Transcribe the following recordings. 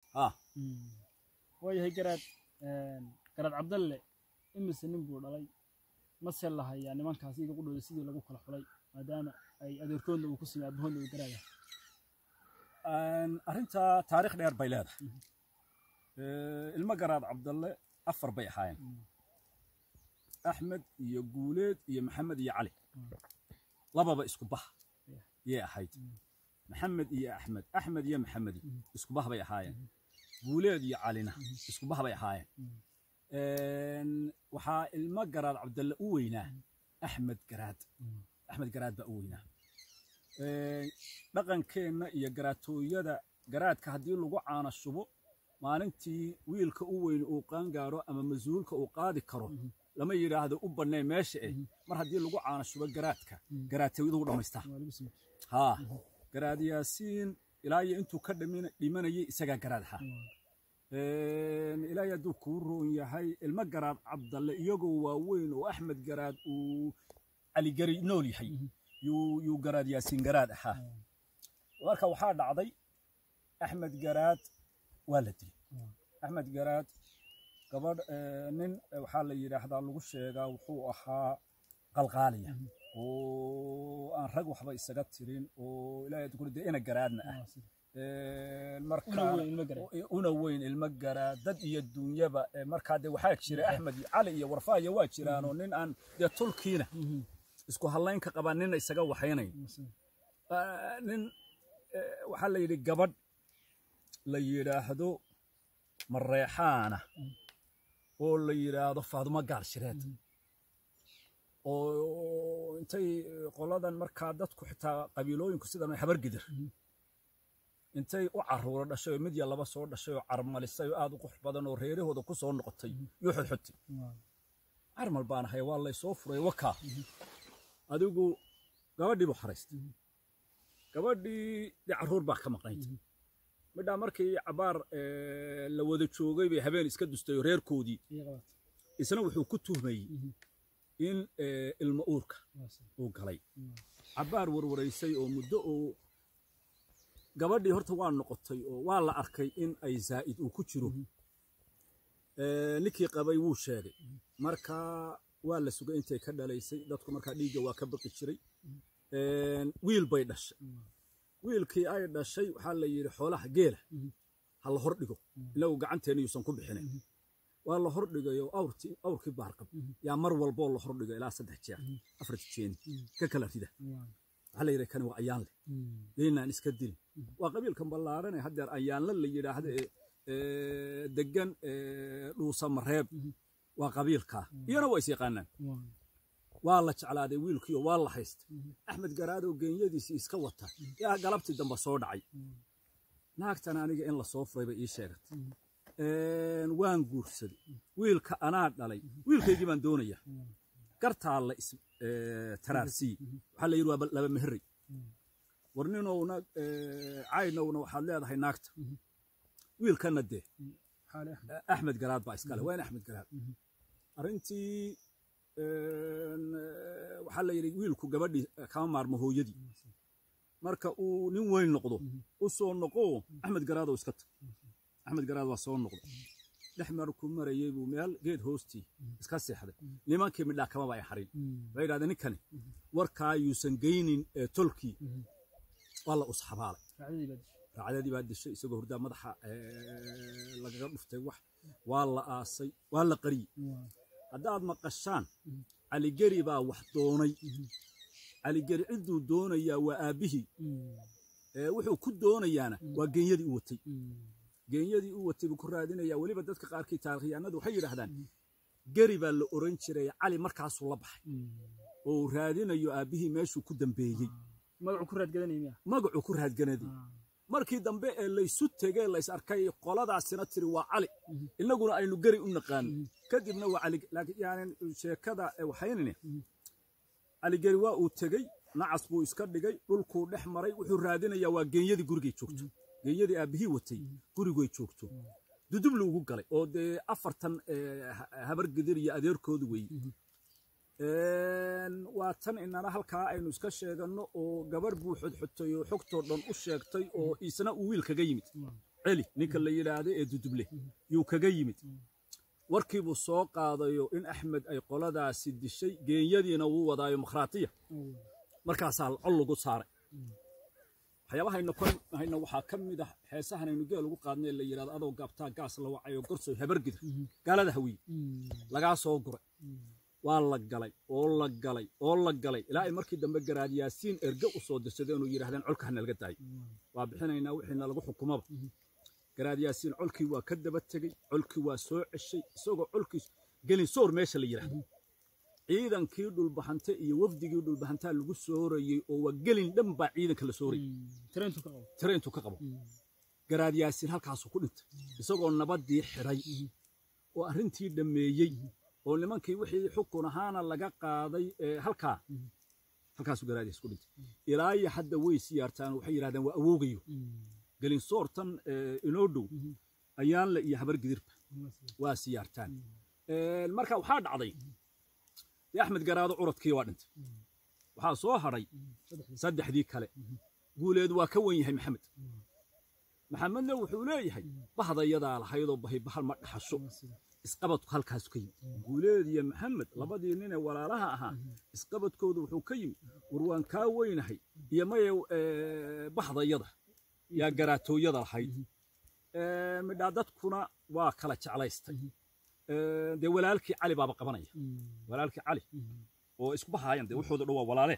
ah waayahay garaad garaad cabdalle imise nin buu dhalay mase lahayaa nimankaas iyaga qudhooda sidii lagu kala xulay maadaama ay adeerkoodna uu ku simi abahoodna uu garaaya arrintaa taariikh dheer bay leedahay ilmo garaad cabdalle afar bay ahaayeen axmed iyo guuleed iyo maxamed iyo cali lababa isku bah yay ahayd maxamed iyo axmed axmed iyo maxamedi isku bah bay ahaayeen guuleed iyo calina isku bah bay ahaayeen waxaa ilmo garaad cabdalle u weynaa axmed garaad axmed garaad baa u weynaa dhaqankeenna iyo garaatooyada garaadka haddii lagu caana shubo maalintii wiilka u weyn uu qaangaaro ama mas-uulka uu qaadi karo lama yidhaahdo u bannay meesha eh mar haddii lagu caana shubo garaadka garaatooyadu dhammaystaa haa garaad yaasiin ilaa iyo intuu ka dhimanayay isagaa garaad ahaa ilaahay hadduu kuu roon yahay ilmo garaad cabdalle iyagoo waaweyn oo axmed garaad uu caligari nool yahay yuu garaad yaasiin garaad ahaa marka waxaa dhacday axmed garaad waa la dilay axmed garaad gabadh nin waxaa la yidhaahdaa lagu sheegaa wuxuu ahaa qalqaaliya oo aan rag waxba isaga tirin oo ilaahay kuri dee ina garaadna ah marka una weyn ilmo garaad dad iyo dunyaba markaa dee waxaa jira axmed cali iyo warfaaya waa jiraanoo nin aan dee tulkiina isku hadlayn ka qabaa nina isaga waxaynayn nin waxaa la yidhi gabadh la yidhaahdo mareexaana oo la yidhaahdo faadumo gaal shireed oo intay qoladan markaa dadku xitaa qabiilooyinku sidan habar gidir intay u caruuro dhashay oo mid ya laba soo dhashay oo carmalisay oo aad u qurux badan oo reerahooda ku soo noqotay yuu xodxotay carmal baan ahay waa laysoo furay wakaa adigu gabadhii buu xaraystay gabadhii dee carruur baa ka maqnayd midhaa markii cabaar la wada joogay bay habeen iska dustay oo reerkoodii isna wuxuu ku tuhmayey in ilmo uurka uu galay cabaar warwaraysay oo muddo oo gabadhii horta waa noqotay oo waa la arkay in ay zaa'id uu ku jiro ninkii qabay wuu sheegay marka waa la sugay intay ka dhalaysay dadku markaa dhiigga waa ka baqi jiray wiil bay dhashay wiilkii ay dhashay waxaa la yidhi xoolaha geela ha la hor dhigo inagu gacanteena yuusan ku bixinin waa la hor dhigayo awrtii awrkii baarqab yaa mar walboo la hor dhigo ilaa saddex jeer afar jeeni ka kala rida waxaa la yidhi kani waa ayaan leh yaynaan iska dilin waa qabiilkan ballaarane haddeer ayaanla la yidhaahdo ee degan dhuusa mareeb waa qabiilkaa iyana waa is yaqaanaan waa la jeclaaday wiilkiiyo waa la haystay axmed garaadoo geenyadiisii iska wata yaa galabtii dambe soo dhacay naagtan aniga in lasoo furay bay ii sheegatay waan guursaday wiilka anaa dhalay wiilkaygii baan doonaya gartaa la is taraarsii waxaa la yidhi waa laba meherey war ninowna caynowna waxaad leedahay naagta wiilkanna dee axmed garaad baa iskale waa in axmed garaad arrintii waxaa la yidhi wiilku gabadhii kama maarmo hooyadii marka uu nin weyn noqdo u soo noqo axmed garaadoo iska tag axmed garaad waa soo noqday dhex markuu marayey buu meel geed hoostii iska seexday nimankii midhaa kamaba ay harin waxay yidhahdeen ninkani warkaa yuusan geynin tolkii waa la usxabaalay raacdadii baa dishay isagoo hurdaa madaxa lagaga dhuftay wax waa la aasay waa la qariyey haddaad maqashaan caligeri baa wax doonay caligeri cidduu doonayaa waa aabbihii wuxuu ku doonayaana waa geenyadii u watay geenyadii u watay buu ku raadinayaa weliba dadka qaarkii taarikhyaanadu waxay yidhaahdaan geri baa la oran jiray cali markaasuu la baxay oo uu raadinayo aabbihii meeshuu ku dambeeyey magacuu ku raadganaday markii dambe ee laysu tegee lays arkay qoladaasina tiri waa cali innaguna aynu geri u naqaano kadibna waa cali laakiin yani sheekada waxaynine caligeri waa uu tegey nacas buu iska dhigay dhulkuu dhex maray wuxuu raadinayaa waa geenyadii gurigay joogto geenyadii aabbihii watay gurigay joogto dudubli ugu galay oo dee afartan habar gidir iyo adeerkoodu weeye waa tan inana halkaa aynu iska sheeganno oo gabarh buu xodxotay oo xogtoo dhan u sheegtay oo isna uu wiil kaga yimid celi ninka la yidhaahdo ee duduble yuu kaga yimid warkiibuu soo qaadayo in axmed ay qoladaasi dishay geenyadiina wuu wadaayo makhraatiya markaasaa col lagu saaray waxyaabahayna hayna waxaa ka mid ah heesahanaynu geel ugu qaadnay la yidhahdo adoo gaabtaa gaas la wacayo gorsoy habargida gaalada hawiye lagaa soo guray waa la galay oo la galay oo la galay ilaa ay markii dambe garaad yaasiin erge u soo dirsadeen inuu yidhahdeen colka hana laga daayo waa bixinaynaa wixiina lagu xukumaba garaad yaasiin colkii waa ka daba tegey colkii waa soo ceshay isagoo colkiis gelin soor meesha la yidhaahdo ciidankii dhulbahante iyo wafdigii dhulbahantaa lagu soorayey oo waa gelin dhan baa ciidanka la soorayey tireentu ka qabo garaad yaasiin halkaasuu ku dhintay isagoo nabaddii xidhay oo arrintii dhammeeyey oo nimankii wixii xukun ahaana laga qaaday halkaa halkaasuu garaad yaasiin ku dhintay ilaa iyo hadda way siyaartaan waxay yidhahdeen waa awoogayo gelin soortan inoo dhow ayaanle iyo habargidirba waa siyaartaan marka waxaa dhacday dee axmed garaado curadkii waa dhintay waxaa soo hadhay saddexdii kale guuleed waa ka wen yahay maxamed maxamedna wuxuu leeyahay bahdayadaa lahaydoo bahay bahal ma dhaxasho isqabadku halkaasu ka yimid guuleed iyo maxamed labadii ninee walaalaha ahaa isqabadkoodu wuxuu ka yimid war waan kaa weynahay iyo maye bahdayada yaa garaatooyada lahayd midhaa dadkuna waa kala jeclaystay dee walaalkii cali baaba qabanaya walaalkii cali oo isku bahaayan dee wuxooda dhan waa walaale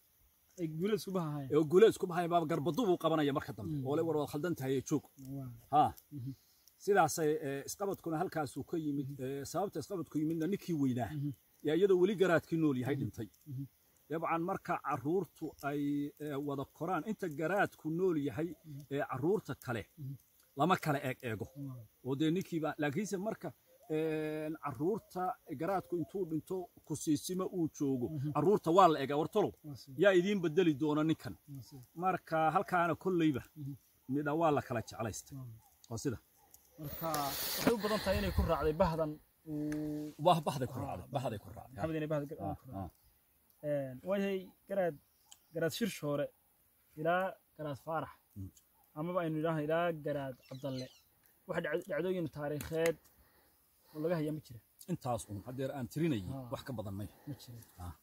oo guuleed isku bahaayan baaba garbadu buu qabanaya marka dambe oo le war waad khaldan tahay joog ha sidaasay isqabadkuna halkaasuu ka yimid sababta isqabadku yimidna ninkii weynaa yaa iyadoo weli garaadkii nool yahay dhintay dabcan marka carruurtu ay wada koraan inta garaadku nool yahay ee carruurta kale lama kala eeg eego oo dee ninkiiba laakiinse marka carruurta garaadku intuu dhinto kusiisima uu joogo carruurta waa la egaa wartolow yaa idiin bedeli doona ninkan marka halkaana kolleyba midha waa la kala jeclaystay oo sida marka waxay u badan tahay inay ku raacday bahdan bahday ku raacday bahday ku raacday maxamed inay bahda waayahay garaad garaad shirshoore ilaa garaad faarax amaba aynu idhaahno ilaa garaad cabdalle wax dhacdooyin taariikheed oo laga hayaa ma jira intaas un haddeer aan tirinayay wax ka badan may ma jira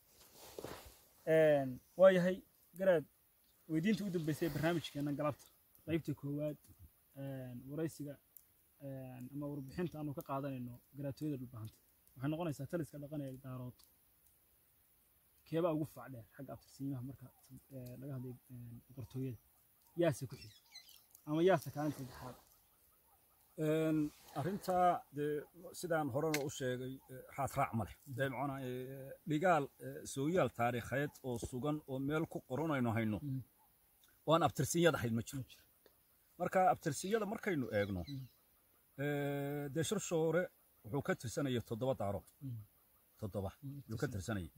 waayahay garaad weydiinta u dambeysay barnaamijkeena galabta qaybta koowaad waraysiga ama warbixinta aanu ka qaadanayno garaatooyada dhulbahanta waxay noqonaysaa taliska dhaqan ee daarood keebaa ugu fac dheer xagga abtirsiimaha marka laga hadlayo boqortooyada yaase ku xiga ama yaase kaalinta saddexaad arrintaa dee sidaan horena u sheegay raad raac ma leh dee macnaa dhigaal sooyaal taariikheed oo sugan oo meel ku qoranayno hayno oo aan abtirsinyad ahayd ma jiro marka abtirsiyada markaynu eegno dee shirshoore wuxuu ka tirsanayay toddoba daarood toddoba yuu ka tirsanayay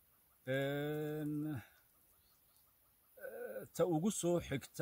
ta ugu soo xigta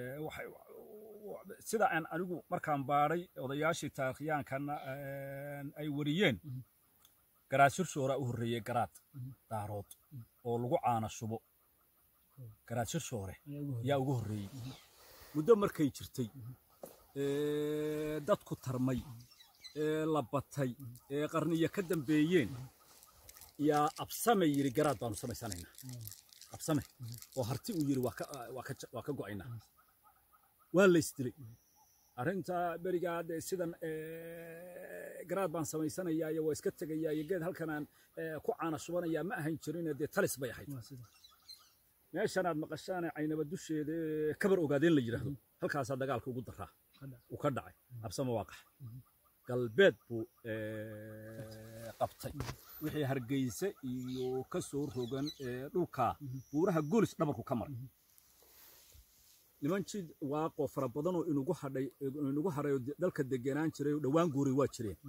sida aan anigu markaan baadhay odayaashii taarikhyaankanna ay wariyeen garaad shirshooraa u horreeyey garaad daarood oo lagu caana shubo garaad shirshoore yaa ugu horreeyey muddo markay jirtay dadku tarmay ee la batay ee qarniyo ka dambeeyeen yaa absame yidhi garaad baanu samaysanaynaa absame oo harti uu yidhi waa ka go'aynaa waa la isdilay arrintaa berigaa dee sidan garaad baan samaysanayaa iyo waa iska tegayaa iyo geed halkanaan ku caana shubanayaa ma ahayn jirine dee talis bay ahayd meeshanaad maqashaane caynaba dusheeda kabar ogaadeen la yidhaahdo halkaasaa dagaalka ugu daraa uu ka dhacay absame waa qax galbeed buu qabtay wixii hargeyse iyo ka soo rogan dhulkaa buuraha golis dhabarku ka maray niman jid waaqoo fara badanoo inugu hadhay inugu hadhayo dalka degenaan jiray oo dhowaan guuray waa jireen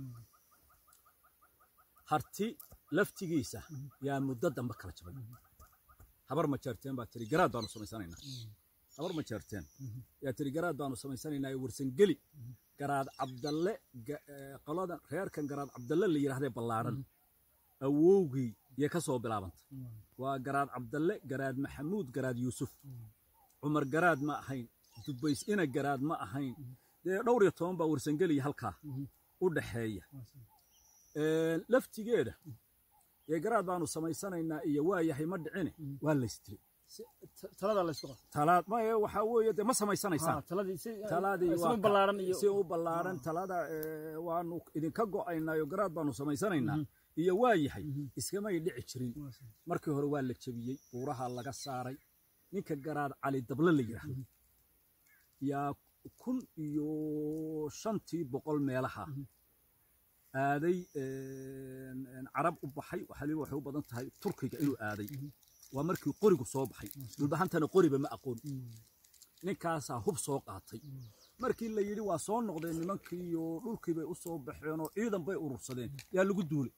harti laftigiisa yaa muddo dambe kala jabay habar ma jeerteen baa tiri garaad baanu samaysanaynaa habar ma jeerteen yaa tiri garaad baanu samaysanaynaa warsangeli garaad cabdalle qoladan reerkan garaad cabdalle la yidhahdee ballaadhan awowgii yay ka soo bilaabantay waa garaad cabdalle garaad maxamuud garaad yuusuf cumar garaad ma ahayn dubays ina garaad ma ahayn dee dhowr iyo toban baa warsangeliya halkaa u dhaxeeya laftigeeda ee garaad baanu samaysanaynaa iyo waa yahay ma dhicine waa laystiri talada la isku qabto talaad ma waxaa weeye dee ma samaysanaysaan taladii si taladii si waa u ka- ballaaran iyo si u ballaaran talada ee, waanu idinka go'aynaayo garaad baanu samaysanaynaa iyo waa yahay iskamay dhici jirin markii hore waa la jebiyey buuraha laga saaray ninka garaad cali dable la yidhaahdo yaa kun iyo shantii boqol meelaha aaday een, een, carab u baxay waliba waxay u badan tahay turkiga inuu aaday waa markii qorigu soo baxay dhulbahantana qoriba ma aqoon ninkaasaa hub soo qaatay markii la yidhi waa soo noqdeen nimankii iyo dhulkii bay u soo baxeen oo ciidan bay urursadeen yaa lagu duulay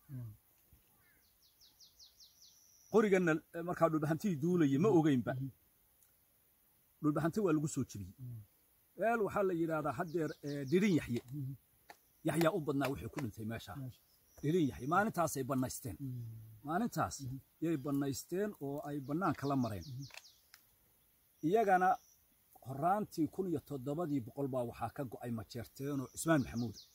qoriganna eh, markaa dhulbahantii duulayay ma ogeynba dhulbahanti waa lagu soo jebiyey meel waxaa la yidhaahdaa haddeer eh, dhirin yaxye yaxyaa u badnaa wixii ku dhintay meeshaa dhirin yaxye maalintaasay bannaysteen maalintaas yay bannaysteen oo ay bannaanka la mareen iyagana horaantii kun iyo toddobadii boqol baa waxaa ka go'ay majeerteen oo cismaan maxamuud